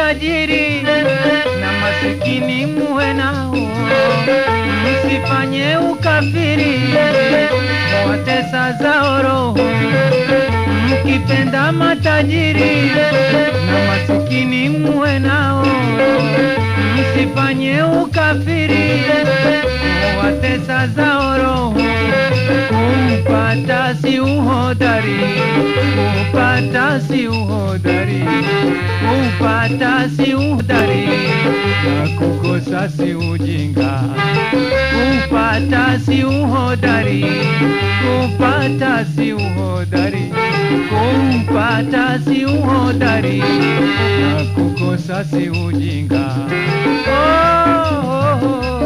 matajiri na masikini muwe nao, msifanye ukafiri, mwatesa zao roho. Mkipenda matajiri na masikini muwe nao, msifanye ukafiri, mwatesa zao roho. Kumpata si uhodari, kupata si uhodari, kupata si uhodari, na kukosa si ujinga. Kupata si uhodari, kupata si uhodari, kupata si uhodari, na kukosa si ujinga. Oh, oh, oh,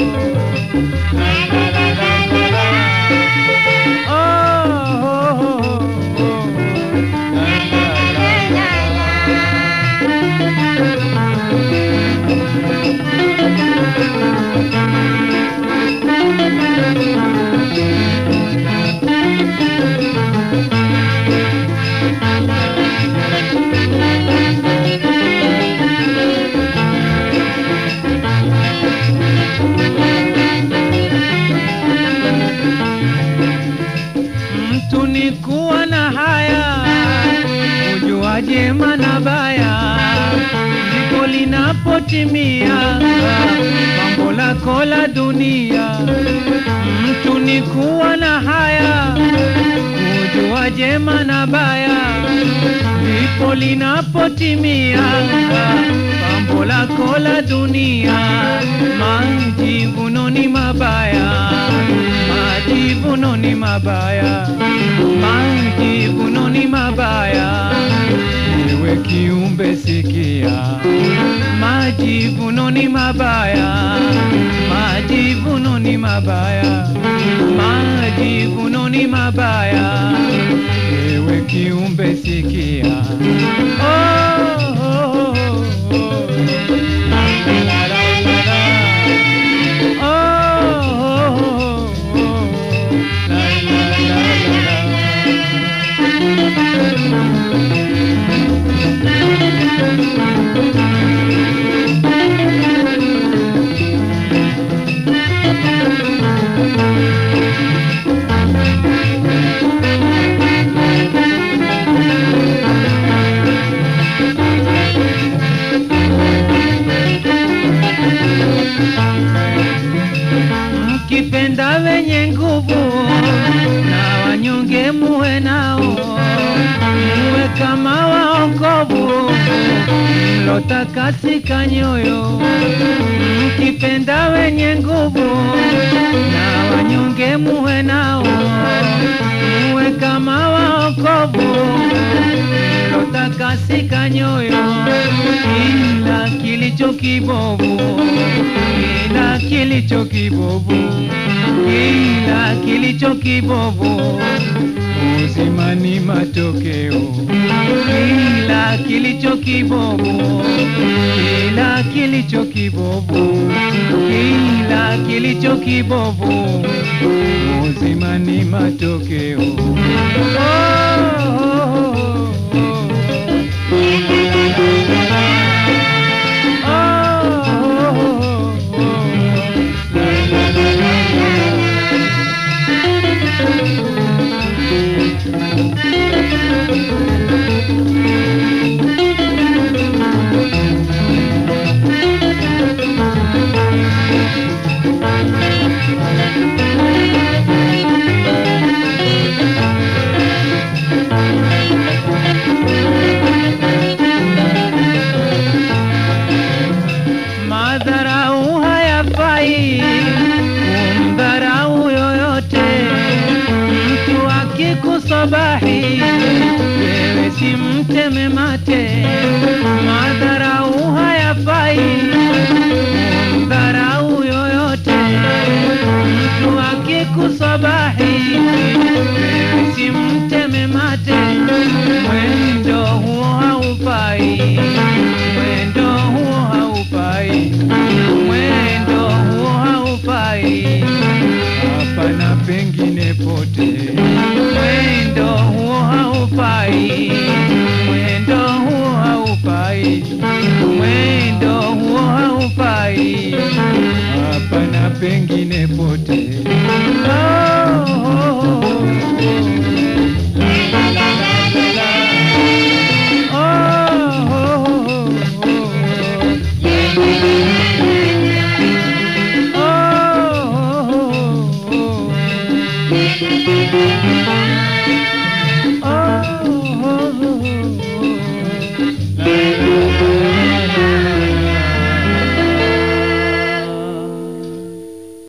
Mtu ni kuwa na haya, kujua jema na baya, ndipo linapotimia mambo lako la dunia. Mtu ni kuwa na haya, kujua jema na baya, ndipo linapotimia mambo lako la dunia. Majivuno ni mabaya, majivuno ni mabaya, majivuno ni mabaya. Ewe kiumbe sikia, majivuno ni mabaya, majivuno ni mabaya, majivuno ni mabaya. Ewe kiumbe sikia, oh, oh, oh, oh. La, la, la, la. Oh, oh, oh, oh. La, la, la, la, la. Mkipenda wenye nguvu na wanyonge muwe nao, muwe kama waokovu mlotakasika nyoyo. Mkipenda wenye nguvu na wanyonge muwe nao, muwe kama waokovu mlotakasika nyoyo. Kila kilicho kibovu, kila kilicho kibovu, kila kilicho kibovu, uzima ni matokeo. Kila kilicho kibovu, kila kilicho kibovu, kila kilicho kibovu, uzima ni matokeo. Oh, oh, oh, oh. Madharau hayafai kumdharau yoyote. Mtu akikusabahi wewe si mteme mate. Madharau hayafai kumdharau yoyote. Mtu akikusabahi wewe si mteme mate. Mwendo huo haufai, mwendo huo haufai, mwendo huo haufai hapa na pengine pote. Mwendo huo haufai, mwendo huo haufai, pengine pote